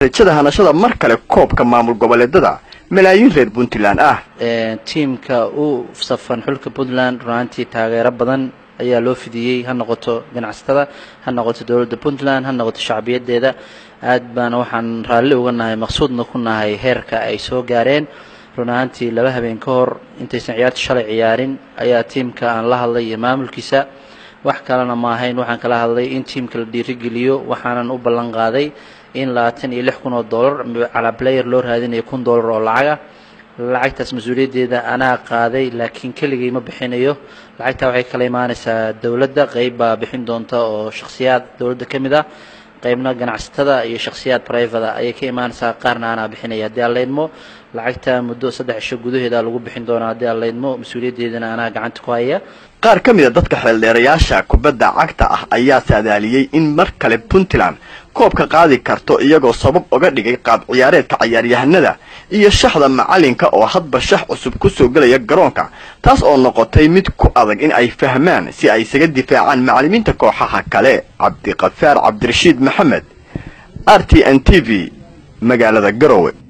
rajada hanashada mar kale koobka maamul goboleedada malaayiin reer puntland ah tiimka u safan xulka puntland runaantii taageero badan ayaa loo fidiyey ha noqoto ganacsatada ha noqoto dowladda puntland ha noqoto shacbiyadeeda aad baana waxaan raalli uga nahay maqsuudna ku nahay heerka ay soo gaareen run ahaantii laba habeen ka hor intaysan ciyaarta shalay ciyaarin ayaa tiimka aan la hadlay iyo maamulkiisa wax kalena ma ahayn waxaan kala hadlay in tiimka la dhiirigeliyo waxaanan u ballan qaaday in labaatan iyo lix kun oo dollar calaa player loo raadinayo kun dollar oo lacaga lacagtaas mas-uuliyaddeeda anaa qaaday laakiin keligay ma bixinayo lacagtaa waxay kala imaanaysaa dowladda qeyb baa bixin doonta oo shakhsiyaad dowladda ka mid ah qaybna ganacsatada iyo shakhsiyaad brivada ayay ka imaanaysaa qaarna anaa bixinaya haddii aan laydmo lacagta muddo saddex isho gudaheeda lagu bixin doonaa haddii aan laydmo mas-uuliyaddeedana anaa gacanta ku haya qaar ka mid a dadka xeeldheerayaasha kubadda cagta ah ayaa saadaaliyey in mar kale puntland koobka qaadi karto iyagoo sabab uga dhigay qaab ciyaareedka cayaaryahanada iyo shaxda macalinka oo hadba shax cusub ku soo gelaya garoonka taas oo noqotay mid ku adag in ay fahmaan si ay isaga difaacaan macallimiinta kooxaha kale cabdiqafaar cabdirashiid maxamed r t n t v magaalada garowe